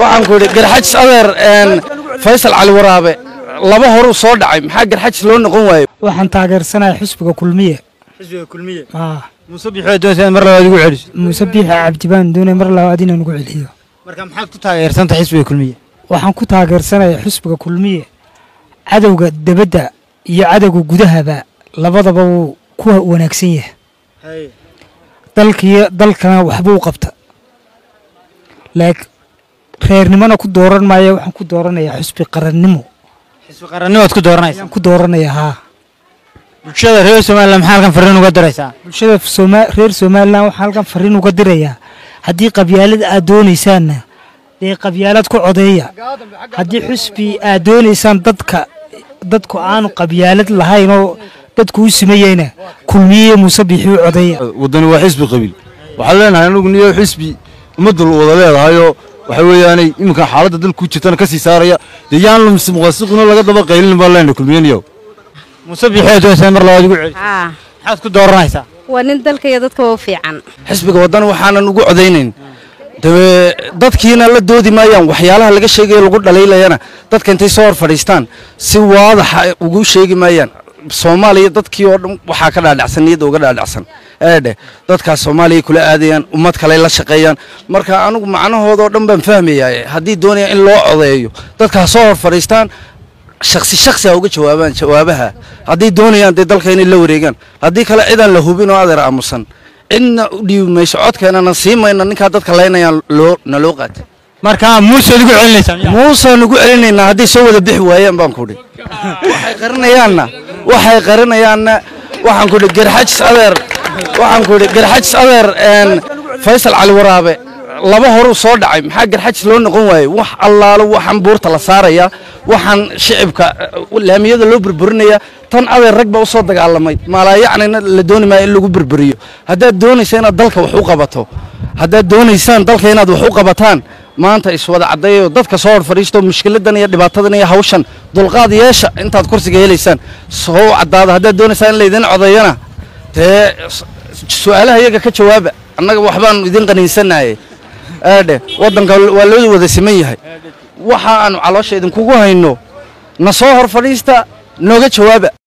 waxaan ku idhi garxajis adeer faysal cali waraabe laba horuu soo dhacay maxaa garxajis loo noqon waayo waxaan taageersanahay xusbiga kulmiye xisbiga kulmiye aa muuse bixi doonaysa in mar labaad ugu celiso muuse biixa cabdi baan doonay mar labaad inaan ugu celiyo marka maxaad ku taageersanta xisbiga kulmiye waxaan ku taageersanahay xusbiga kulmiye cadowga debadda iyo cadowga gudahaba labadaba wuu ku wanaagsan yahay dalkiyo dalkana waxbuu qabta laakiin reernimona ku dooran maayo waxaan ku dooranayaa xusbi qarannimo xisbi qarannimaad ku dooranaysa ayaan ku dooranayaa haa bulshada reer somalilan maxaa halkan fariin uga diraysaa bulshada Sooma- reer somalilan waxaan halkan fariin uga dirayaa haddii qabyaalad aad doonaysaanna dee qabyaalad ku codeeya haddii xusbi aad doonaysaan dadka dadku aanu qabyaalad lahayn oo dadku u simayeyna kulmiye muuse bixi u codeeya waddani waa xisbi qabiil waxaan leenahay anagu niyo xisbi ummadda wada leedahayoo waxa weeyaanay iminka xaaladda dalka ku jirtana ka sii saaraya dee yaan muqasiquna laga daba qaylin baan leenahay kulmiyaniyow muuse bixi doonaysa in mar labaad ugu celiso haa maxaad ku dooranaysaa waa nin dalka iyo dadka u fiican xisbiga waddan waxaanan ugu codaynayn dabe dadkiina la doodi maayaan waxyaalaha laga sheegayo lagu dhalaylayana dadka intay soo hor fadhiistaan si waadaxa ugu sheegi maayaan soomaaliya dadkii oo dhan waxaa ka dhaadhacsan niyadda uga dhaadhacsan eedhe dadkaas soomaaliya kula aadayaan ummad kale la shaqeeyaan marka anigu macnahoodoo dhan baan fahmayaa haddii doonaya in loo codeeyo dadkaas soo hor fadhiistaan shaksi shaksi ha uga jawaabaan jawaabaha hadday doonayaan dee dalka inay la wareegaan haddii kale cidaan la hubin oo adeer aamusan cidna u dhiibi mayso codkeenana sii mayna ninkaa dadka laynayaan loo na loo qaatay marka muusead ugu celinaysaa miyaa? muusaan ugu celinaynaa hadday soo wada bixi waayaan baan kudhi waxay qarinayaanna waxay qarinayaanna waxaan kudhi garxajis adeer waxaan kudhi garxajis adeer faysal cali waraabe laba horuu soo dhacay maxaa garxajis loo noqon waaye wax allaalo waxaan buurta la saaraya waxaan shicibka eh, laamiyada loo burburinaya tan adeer rag baa usoo dagaalamay maalaayacnina la dooni maayo in lagu burburiyo haddaad doonaysa inaad dalka wax u qabato haddaad doonaysaan dalka inaad wax u qabataan maanta iswada caddeeyo dadka soo hor fadhiisto mushkiladan iyo dhibaatadan iyo hawshan dulqaad yeesha intaad kursiga helaysaan soo caddaada haddaad doonaysaan in laydin codeeyana dee s- su-aalaha iyaga ka jawaaba annaga waxbaan idin qaniinsanaye aadhe waddanka waa loo wada siman yahay waxa aanu caloosha idinkugu hayno na soo hor fadhiista nooga jawaaba